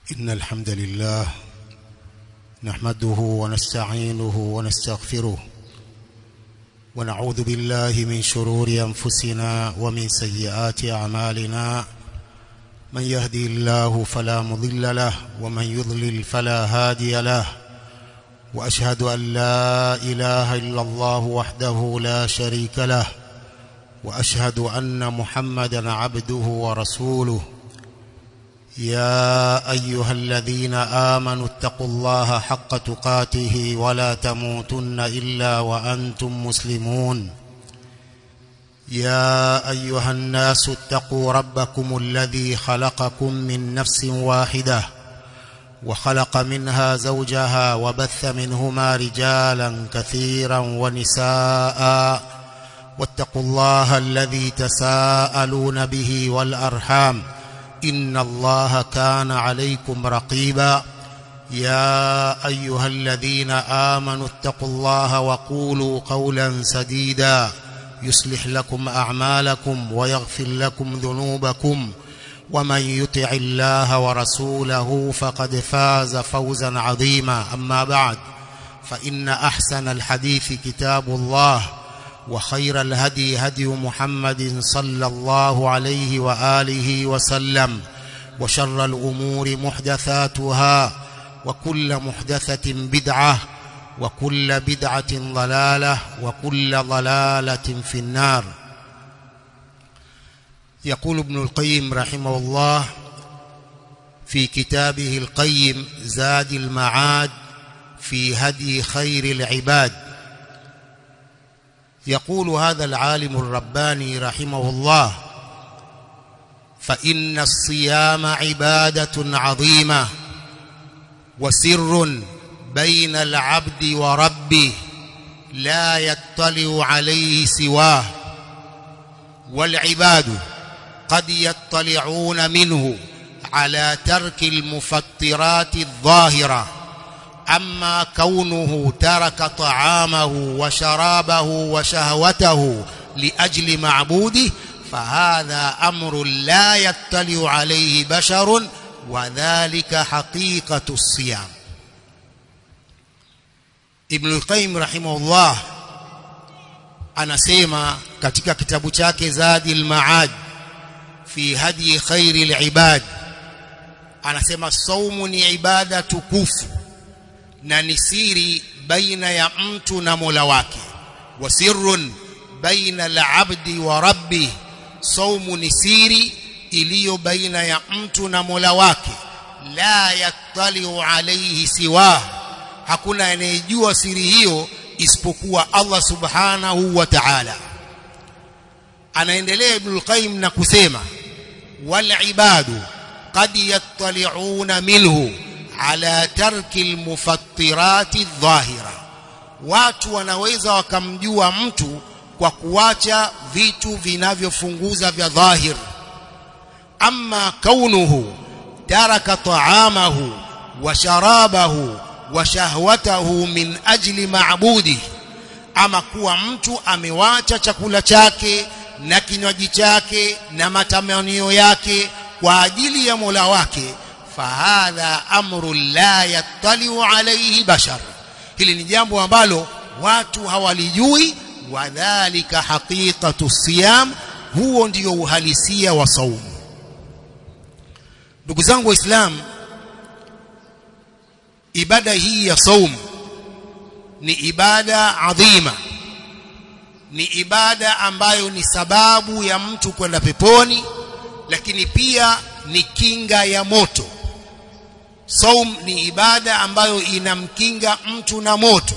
إن الحمد لله نحمده ونستعينه ونستغفره ونعوذ بالله من شرور أنفسنا ومن سيئات أعمالنا من يهدي الله فلا مضل له ومن يضلل فلا هادي له وأشهد أن لا إله إلا الله وحده لا شريك له وأشهد أن محمدا عبده ورسوله يا أيها الذين آمنوا اتقوا الله حق تقاته ولا تموتن إلا وأنتم مسلمون يا أيها الناس اتقوا ربكم الذي خلقكم من نفس واحدة وخلق منها زوجها وبث منهما رجالا كثيرا ونساء واتقوا الله الذي تساءلون به والأرحام إن الله كان عليكم رقيبا يا أيها الذين آمنوا اتقوا الله وقولوا قولا سديدا يصلح لكم أعمالكم ويغفر لكم ذنوبكم ومن يطع الله ورسوله فقد فاز فوزا عظيما أما بعد فإن أحسن الحديث كتاب الله وخير الهدي هدي محمد صلى الله عليه وآله وسلم وشر الأمور محدثاتها وكل محدثة بدعة وكل بدعة ضلالة وكل ضلالة في النار يقول ابن القيم رحمه الله في كتابه القيم زاد المعاد في هدي خير العباد يقول هذا العالم الرباني رحمه الله فإن الصيام عبادة عظيمة وسر بين العبد وربه لا يطلع عليه سواه والعباد قد يطلعون منه على ترك المفطرات الظاهره أما كونه ترك طعامه وشرابه وشهوته لأجل معبوده فهذا أمر لا يطلع عليه بشر وذلك حقيقة الصيام Ibn al-Qayyim rahimahullah anasema katika kitabu chake Zadi al-Ma'ad fi hadi khairi al-ibad anasema saumu ni ibada tukufu na ni siri baina ya mtu na Mola wake wa sirrun baina al-abdi wa rabbi saumu ni siri iliyo baina ya mtu na Mola wake la yattaliu alayhi siwa hakuna anayejua siri hiyo isipokuwa Allah subhanahu wa ta'ala anaendelea Ibn al-Qayyim na kusema wal ibadu qad yattali'una minhu ala tarki almufattirati dhahira watu wanaweza wakamjua mtu kwa kuacha vitu vinavyofunguza vya dhahir amma kaunuhu taraka ta'amahu wa sharabahu wa shahwatahu min ajli ma'budi ama kuwa mtu amewacha chakula chake na kinywaji chake na matamanio yake kwa ajili ya Mola wake fahadha amru la yattaliu alayhi bashar hili ni jambo ambalo watu hawalijui wadhālika haqiqatu siyam huo ndio uhalisia wa saumu ndugu zangu waislamu ibada hii ya saumu ni ibada adhima ni ibada ambayo ni sababu ya mtu kwenda peponi lakini pia ni kinga ya moto Saum ni ibada ambayo inamkinga mtu na moto.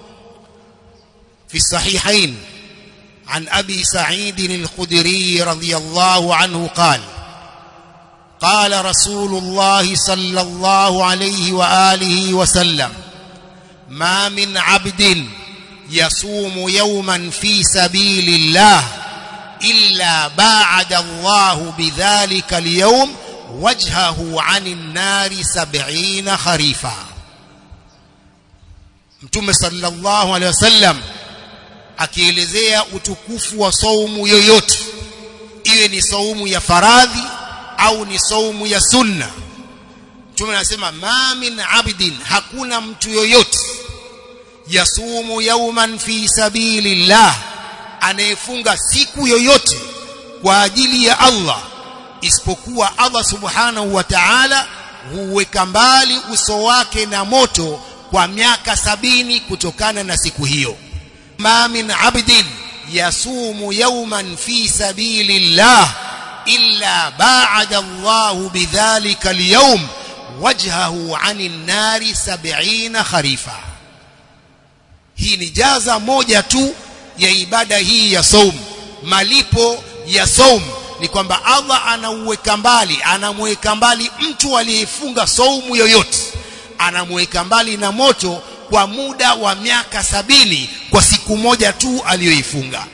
في الصحيحين عن أبي سعيد الخدري رضي الله عنه قال قال رسول الله صلى الله عليه وآله وسلم ما من عبد يصوم يوما في سبيل الله إلا باعد الله بذلك اليوم وجهه عن النار سبعين خريفا mtume sallallahu alaihi wasallam akielezea utukufu wa saumu yoyote iwe ni saumu ya faradhi au ni saumu ya sunna mtume anasema ma min abdin hakuna mtu yoyote yasumu yauman fi sabilillah anayefunga siku yoyote kwa ajili ya Allah isipokuwa Allah subhanahu wa ta'ala huweka mbali uso wake na moto kwa miaka sabini kutokana na siku hiyo ma min abdin yasumu yawman fi sabilillah illa ba'ada Allah bidhalika al-yawm wajhahu 'anil nari 70 kharifa hii ni jaza moja tu ya ibada hii ya saum malipo ya saum ni kwamba Allah anauweka mbali anamweka mbali mtu aliyefunga saumu yoyote anamweka mbali na moto kwa muda wa miaka sabini kwa siku moja tu aliyoifunga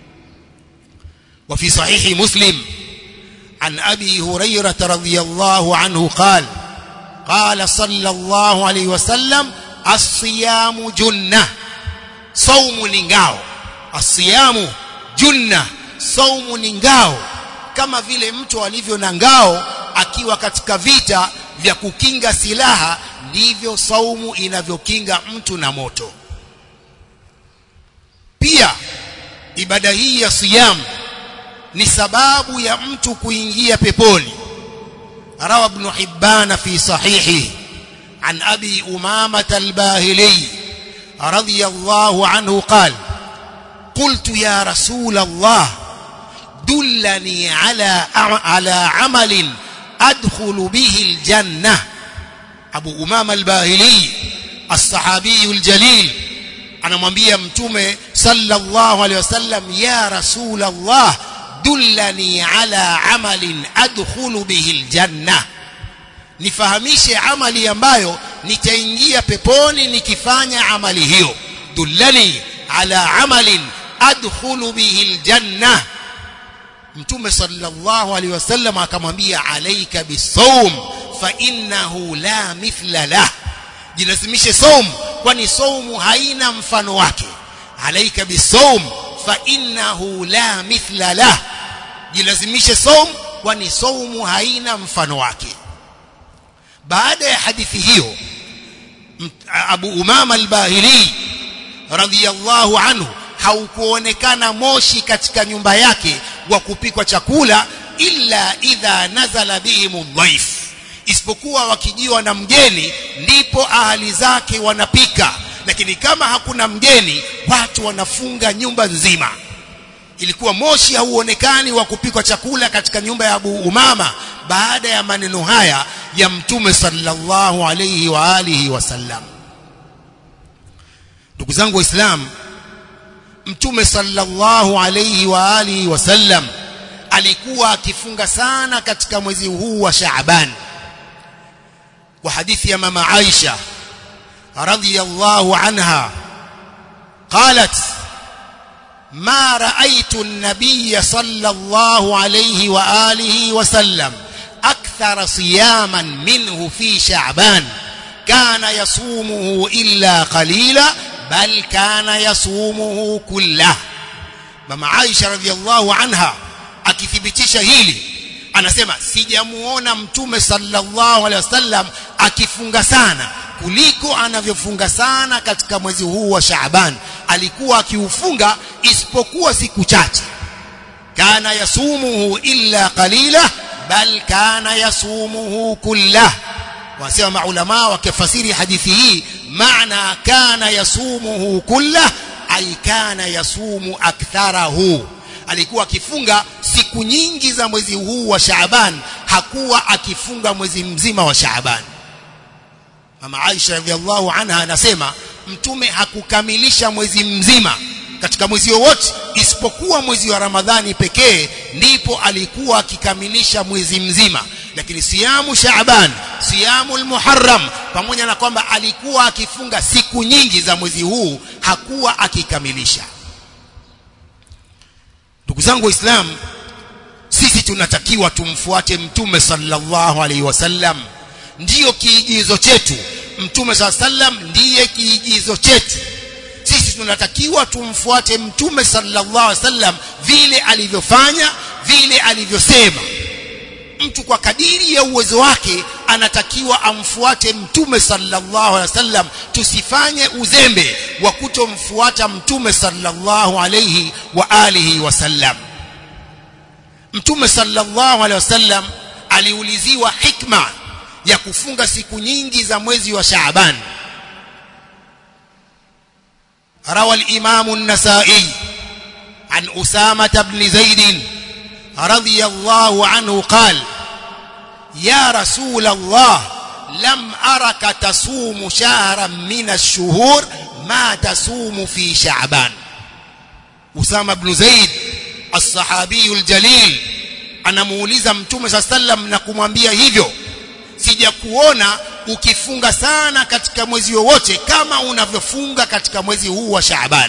وفي صحيح مسلم عن أبي هريرة رضي الله عنه قال قال صلى الله عليه وسلم الصيام جنة صوم نingao الصيام جنة صوم نingao kama vile mtu alivyo na ngao akiwa katika vita vya kukinga silaha ndivyo saumu inavyokinga mtu na moto pia ibada hii ya siyam ni sababu ya mtu kuingia peponi rawa ibn hibban fi sahihi an abi umamah al-bahili radiyallahu anhu qala قلت يا رسول الله دلني على على عمل أدخل به الجنة أبو أمامة الباهلي الصحابي الجليل anamwambia mtume sallallahu alaihi wasallam ya rasul Allah dullani ala amalin adkhulu bihi aljanna nifahamishe amali ambayo nitaingia peponi nikifanya amali hiyo dullani ala amalin adkhulu bihi aljanna mtume sallallahu alaihi wasallam akamwambia alaika bisawm fa innahu la mithla lah jilazimishe saum kwani saumu haina mfano wake alaika bisawm fa innahu la mithla lah jilazimishe saum kwani saumu haina mfano wake baada ya hadithi hiyo Abu Umama al-Bahili radhiyallahu anhu haukuonekana moshi katika nyumba yake wa kupikwa chakula illa idha nazala bihim dhaif isipokuwa wakijiwa na mgeni ndipo ahali zake wanapika lakini kama hakuna mgeni watu wanafunga nyumba nzima ilikuwa moshi hauonekani wa kupikwa chakula katika nyumba ya Abu Umama baada ya maneno haya ya mtume sallallahu alayhi wa alihi wasallam ndugu zangu waislamu mtume sallallahu alayhi wa alihi wasallam alikuwa akifunga sana katika mwezi huu wa Shaaban kwa hadithi ya mama Aisha radhiyallahu anha قالت ما رأيت النبي صلى الله عليه وآله وسلم أكثر صياما منه في شعبان كان يصومه إلا قليلا بل كان يصومه كله mama Aisha radhiallahu anha akithibitisha hili anasema sijamuona mtume sallallahu alaihi wasallam akifunga sana kuliko anavyofunga sana katika mwezi huu wa Shaaban alikuwa akiufunga isipokuwa siku chache kana yasumuhu illa qalila bal kana yasumuhu kullah wasema maulama wakifasiri hadithi hii maana kana yasumuhu kullah ay kana yasumu aktharahu alikuwa akifunga siku nyingi za mwezi huu wa Shaaban hakuwa akifunga mwezi mzima wa Shaaban Mama Aisha radhiallahu anha anasema mtume hakukamilisha mwezi mzima katika mwezi wowote isipokuwa mwezi wa Ramadhani pekee ndipo alikuwa akikamilisha mwezi mzima lakini siyamu Shaaban siyamu al-Muharram pamoja na kwamba alikuwa akifunga siku nyingi za mwezi huu hakuwa akikamilisha ndugu zangu waislamu sisi tunatakiwa tumfuate mtume sallallahu alaihi wasallam ndiyo kiigizo chetu mtume sallam ndiye kiigizo chetu sisi tunatakiwa tumfuate mtume sallallahu alaihi wasallam vile alivyofanya vile alivyosema mtu kwa kadiri ya uwezo wake anatakiwa amfuate mtume sallallahu alaihi wasallam tusifanye uzembe wa kutomfuata mtume sallallahu alaihi wa alihi wasallam mtume sallallahu alaihi wasallam aliuliziwa hikma ya kufunga siku nyingi za mwezi wa Shaaban روى الإمام النسائي عن أسامة بن زيد رضي الله عنه قال يا رسول الله لم أرك تصوم شهرا من الشهور ما تصوم في شعبان أسامة بن زيد الصحابي الجليل anamuuliza mtume saa sallam na kumwambia hivyo sijakuona ukifunga sana katika mwezi wowote kama unavyofunga katika mwezi huu wa Shaaban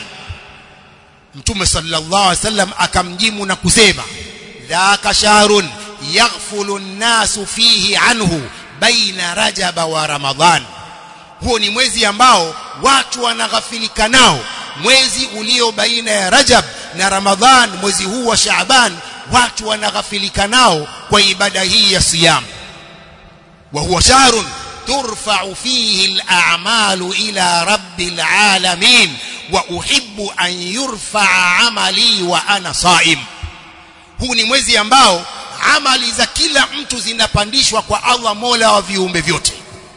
Mtume sallallahu alaihi wasallam akamjimu na kusema dhaka shahrun yaghfulu an-nasu fihi anhu baina rajaba wa ramadhan huo ni mwezi ambao watu wanaghafilika nao mwezi ulio baina ya Rajab na Ramadhan mwezi huu wa Shaaban watu wanaghafilika nao kwa ibada hii ya siyam wa huwa shahrun ترفع فيه الأعمال إلى رب العالمين وأحب أن يرفع عملي وأنا صائم huu ni mwezi ambao amali za kila mtu zinapandishwa kwa Allah Mola wa viumbe vyote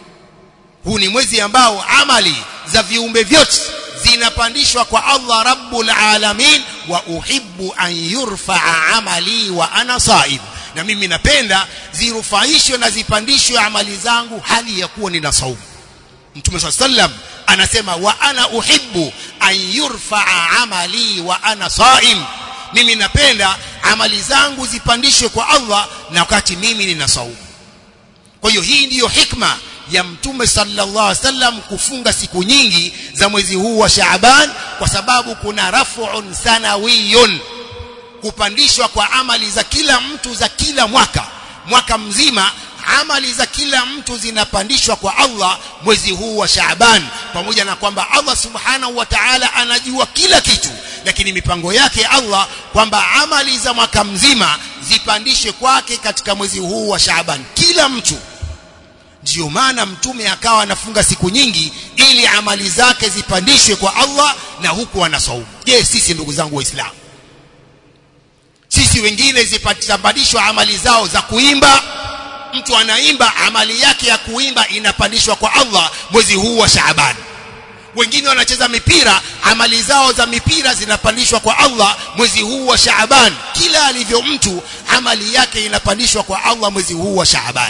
huu ni mwezi ambao amali za viumbe vyote zinapandishwa kwa Allah Rabbul Alamin wa uhibbu an yurfa'a amali wa ana saim na mimi napenda zirufaishwe na zipandishwe amali zangu hali ya kuwa nina saumu Mtume صلى sallam anasema wa ana uhibbu an yurfa'a amali wa ana saim mimi napenda amali zangu zipandishwe kwa Allah na wakati mimi nina saumu kwa hiyo hii ndiyo hikma ya mtume sallallahu alaihi wasallam kufunga siku nyingi za mwezi huu wa Shaaban kwa sababu kuna raf'un sanawiyun kupandishwa kwa amali za kila mtu za kila mwaka mwaka mzima amali za kila mtu zinapandishwa kwa Allah mwezi huu wa Shaaban pamoja na kwamba Allah subhanahu wa ta'ala anajua kila kitu lakini mipango yake Allah kwamba amali za mwaka mzima zipandishwe kwake katika mwezi huu wa Shaaban kila mtu ndiyo maana mtume akawa anafunga siku nyingi ili amali zake zipandishwe kwa Allah na huku anasaumu je sisi ndugu zangu waislamu sisi wengine zipandishwa amali zao za kuimba mtu anaimba amali yake ya kuimba inapandishwa kwa Allah mwezi huu wa Shaaban wengine wanacheza mipira amali zao za mipira zinapandishwa kwa Allah mwezi huu wa Shaaban kila alivyo mtu amali yake inapandishwa kwa Allah mwezi huu wa Shaaban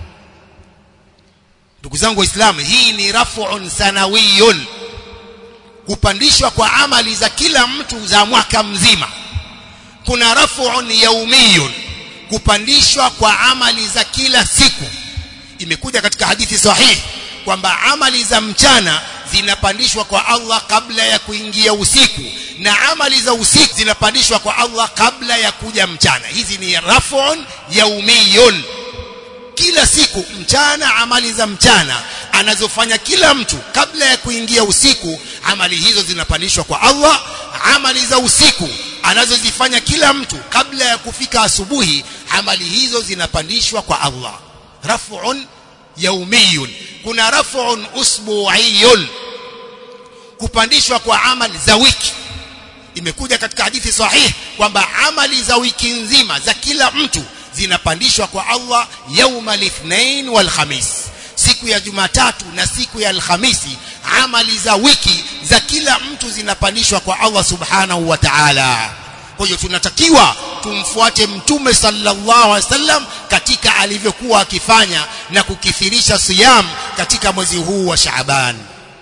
ndugu zangu waislamu hii ni raf'un sanawiyun kupandishwa kwa amali za kila mtu za mwaka mzima kuna raf'un yaumiyun kupandishwa kwa amali za kila siku imekuja katika hadithi sahihi kwamba amali za mchana zinapandishwa kwa Allah kabla ya kuingia usiku na amali za usiku zinapandishwa kwa Allah kabla ya kuja mchana hizi ni raf'un yaumiyun kila siku mchana amali za mchana anazofanya kila mtu kabla ya kuingia usiku amali hizo zinapandishwa kwa Allah amali za usiku anazozifanya kila mtu kabla ya kufika asubuhi amali hizo zinapandishwa kwa Allah raf'un yaumiyun kuna raf'un usbu'iyun kupandishwa kwa amali za wiki imekuja katika hadithi sahihi kwamba amali za wiki nzima za kila mtu zinapandishwa kwa Allah yauma lithnain wal khamis siku ya Jumatatu na siku ya Alhamisi amali za wiki za kila mtu zinapandishwa kwa Allah subhanahu wa ta'ala kwa hiyo tunatakiwa tumfuate mtume sallallahu alaihi wasallam katika alivyokuwa akifanya na kukithirisha siyam katika mwezi huu wa Shaaban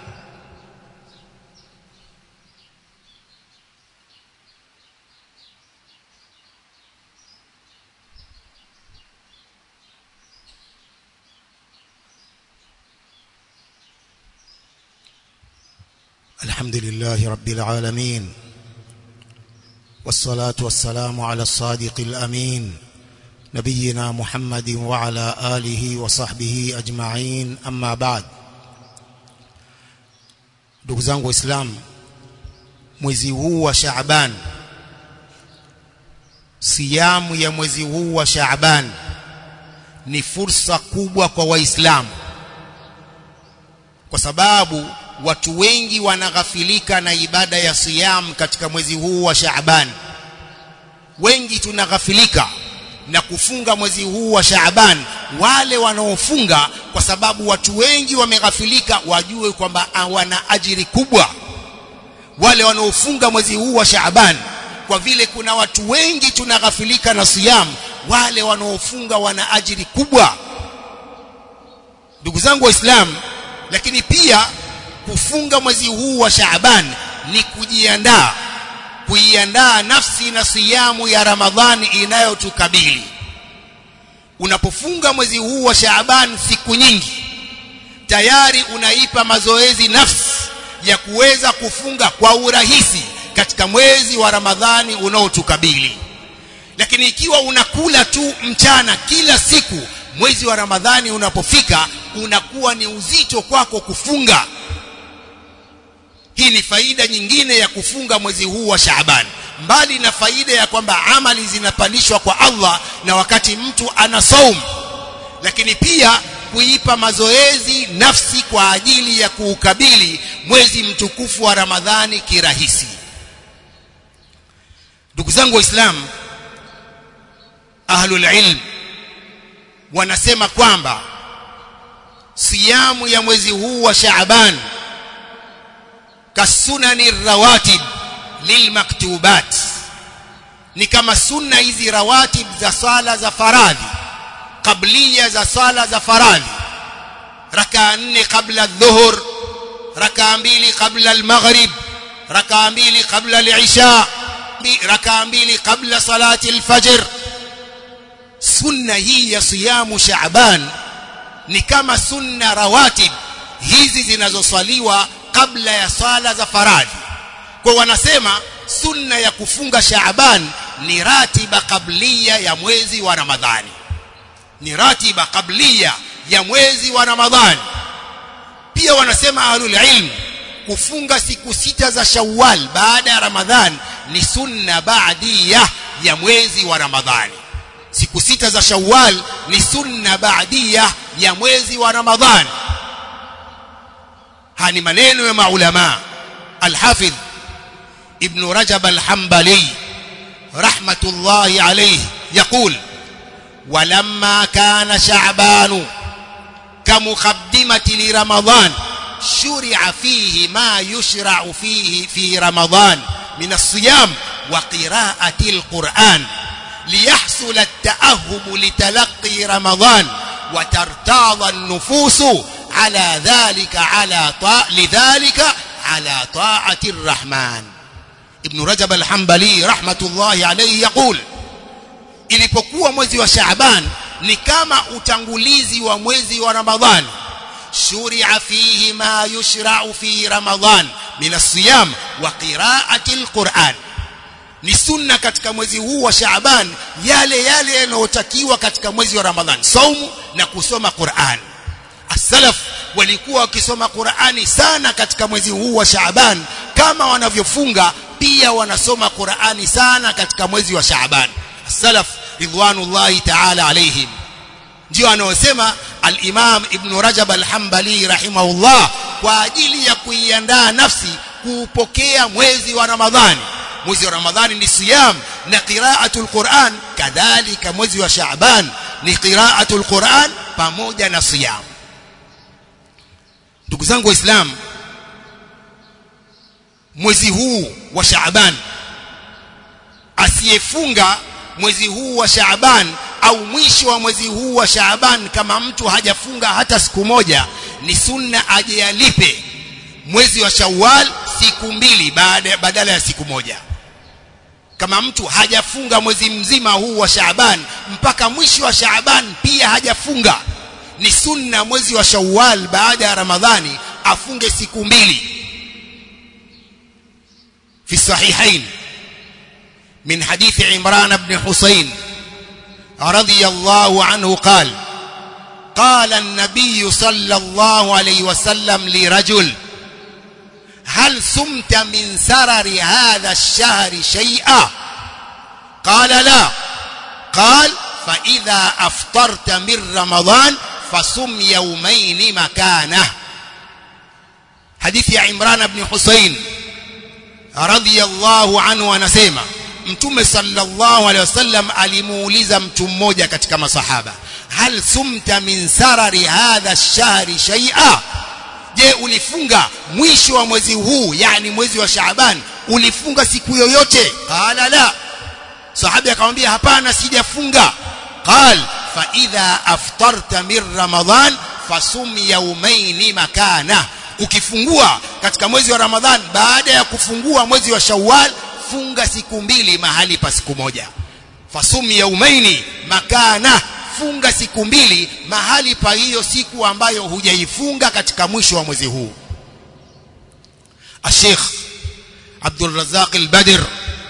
الحمد لله رب العالمين والصلاة والسلام على الصادق الأمين نبينا محمد وعلى آله وصحبه أجمعين أما بعد ndugu zangu waislamu mwezi huu wa Shaaban siyamu ya mwezi huu wa Shaaban ni fursa kubwa kwa waislamu kwa sababu watu wengi wanaghafilika na ibada ya siyam katika mwezi huu wa Shaaban wengi tunaghafilika na kufunga mwezi huu wa Shaaban wale wanaofunga kwa sababu watu wengi wameghafilika wajue kwamba wana ajiri kubwa wale wanaofunga mwezi huu wa Shaaban kwa vile kuna watu wengi tunaghafilika na siyam wale wanaofunga wana ajiri kubwa ndugu zangu waislamu lakini pia kufunga mwezi huu wa Shaaban ni kujiandaa kuiandaa nafsi na siyamu ya Ramadhani inayotukabili unapofunga mwezi huu wa Shaaban siku nyingi tayari unaipa mazoezi nafsi ya kuweza kufunga kwa urahisi katika mwezi wa Ramadhani unaotukabili lakini ikiwa unakula tu mchana kila siku mwezi wa Ramadhani unapofika unakuwa ni uzito kwako kufunga hii ni faida nyingine ya kufunga mwezi huu wa Shaaban mbali na faida ya kwamba amali zinapandishwa kwa Allah na wakati mtu ana saum lakini pia kuipa mazoezi nafsi kwa ajili ya kuukabili mwezi mtukufu wa Ramadhani kirahisi ndugu zangu waislamu ahlul ilm wanasema kwamba siyamu ya mwezi huu wa Shaaban kasunani rawatib lilmaktubat ni kama sunna hizi rawatib za sala za faradhi kablia za sala za faradhi rakaa nne kabla dhuhur rakaa mbili kabla almaghrib rakaa mbili kabla alisha rakaa mbili kabla salati alfajr sunna hii ya siyamu shaaban ni kama sunna rawatib hizi zinazoswaliwa kabla ya sala za faradhi kwa wanasema sunna ya kufunga shaaban ni ratiba kablia ya mwezi wa ramadhani ni ratiba kablia ya mwezi wa ramadhani pia wanasema ahlul ilm kufunga siku sita za shawwal baada ya ramadhan ni sunna baadia ya mwezi wa ramadhani siku sita za shawwal ni sunna baadia ya mwezi wa ramadhani hani maneno ya maulama alhafidh ibn rajab alhambali rahmatullahi alayhi يقول ولما كان شعبان كمقدمة لرمضان شرع فيه ما يشرع فيه في رمضان من الصيام وقراءة القرآن ليحصل التأهب لتلقي رمضان وترتاض النفوس على ذلك على طاع لذلك على طاعة الرحمن ابن رجب الحنبلي رحمة الله عليه يقول ilipokuwa mwezi wa Shaaban ni kama utangulizi wa mwezi wa Ramadhan shuria fihi ma yushra'u fi Ramadhan min as-siyam wa qira'ati al-Qur'an ni sunna katika mwezi huu wa Shaaban yale yale yanayotakiwa katika mwezi wa Ramadhan saumu na kusoma Qur'an as-salaf walikuwa wakisoma Qur'ani sana katika mwezi huu wa Shaaban kama wanavyofunga pia wanasoma Qur'ani sana katika mwezi wa Shaaban as-salaf ridwanullahi ta'ala alaihim ndio anaosema al-Imam Ibn Rajab al-Hanbali rahimahullah kwa ajili ya kuiandaa nafsi kuupokea mwezi wa Ramadhani mwezi wa Ramadhani ni siyam na qira'atul Qur'an kadhalika mwezi wa Shaaban ni qira'atul Qur'an pamoja na siyam ndugu zangu waislamu mwezi huu wa Shaaban asiyefunga mwezi huu wa Shaaban au mwisho wa mwezi huu wa Shaaban kama mtu hajafunga hata siku moja ni sunna aje alipe mwezi wa Shawwal siku mbili baada badala ya siku moja kama mtu hajafunga mwezi mzima huu wa Shaaban mpaka mwisho wa Shaaban pia hajafunga ni sunna mwezi wa Shawwal baada ya Ramadhani afunge siku mbili في الصحيحين من حديث عمران بن حسين رضي الله عنه قال قال النبي صلى الله عليه وسلم لرجل هل سمت من سرر هذا الشهر شيئا قال لا قال fa idha aftarta min ramadan fasum yawmayn makana hadithi ya Imran ibn Husayn radhiyallahu anhu anasema mtume sallallahu alaihi wasallam alimuuliza mtu mmoja katika masahaba hal sumta min sarari hadha ash-shahri shay'a je ulifunga mwisho wa mwezi huu yani mwezi wa Shaaban ulifunga siku yoyote qala la sahabi akamwambia hapana sijafunga qal fa idha aftarta min ramadan fasum yawmayn makana ukifungua katika mwezi wa ramadhan baada ya kufungua mwezi wa shawwal funga siku mbili mahali pa siku moja fasum yaumaini makana funga siku mbili mahali pa hiyo siku ambayo hujaifunga katika mwisho wa mwezi huu الشيخ عبد الرزاق البدر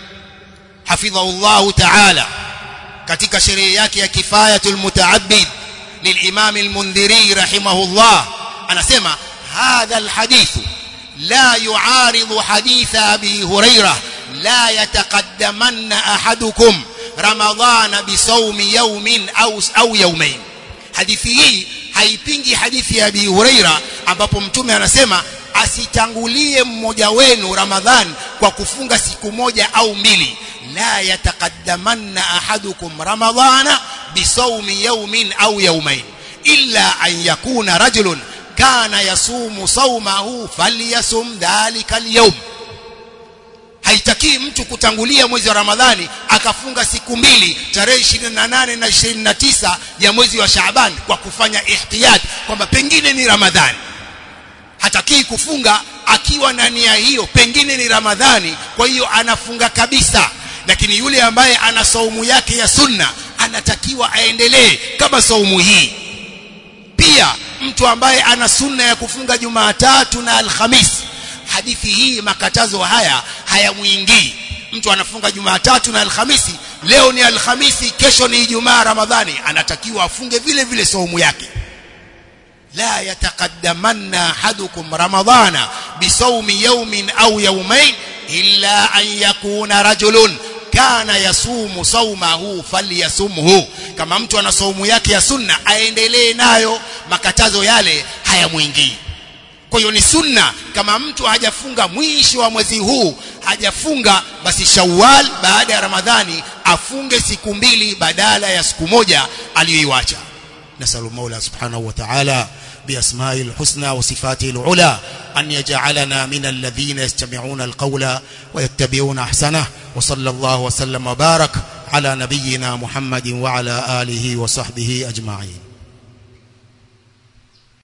حفظه الله تعالى katika sheria yake ya kifayatul mutaabbid للامام المنذري رحمه الله anasema هذا الحديث لا يعارض حديث ابي هريره لا يتقدمن احدكم رمضان بصوم يوم au au يومين hadithi hii haipingi hadithi ya Abi Huraira ambapo mtume anasema asitangulie mmoja wenu Ramadhan kwa kufunga siku moja au mbili la yataqaddamanna ahadukum ramadhana bisawmi yawmin au yawmain illa an yakuna rajulun kana yasumu sawmahu falyasum dhalika al-yawm haitakii mtu kutangulia mwezi wa Ramadhani akafunga siku mbili tarehe 28 na 29 ya mwezi wa Shaaban kwa kufanya ihtiyat kwamba pengine ni Ramadhani hatakii kufunga akiwa na nia hiyo pengine ni Ramadhani kwa hiyo anafunga kabisa lakini yule ambaye ana saumu yake ya sunna anatakiwa aendelee kama saumu hii pia mtu ambaye ana sunna ya kufunga Jumatatu na Alhamisi hadithi hii makatazo haya hayamuingii mtu anafunga Jumatatu na Alhamisi leo ni Alhamisi kesho ni Ijumaa Ramadhani anatakiwa afunge vile vile saumu yake la yataqaddamanna ahadukum ramadhana bisawmi yawmin au yawmayn illa an yakuna rajulun kana yasumu saumahu falyasumhu kama mtu ana saumu yake ya sunna aendelee nayo makatazo yale hayamuingii kwa hiyo ni sunna kama mtu hajafunga mwisho wa mwezi huu hajafunga basi Shawwal baada ya Ramadhani afunge siku mbili badala ya siku moja aliyoiacha nasalu Mola subhanahu wa ta'ala بأسمائه الحسنى وصفاته العلى أن يجعلنا من الذين يستمعون القول ويتبعون أحسنه وصلى الله وسلم وبارك على نبينا محمد وعلى آله وصحبه أجمعين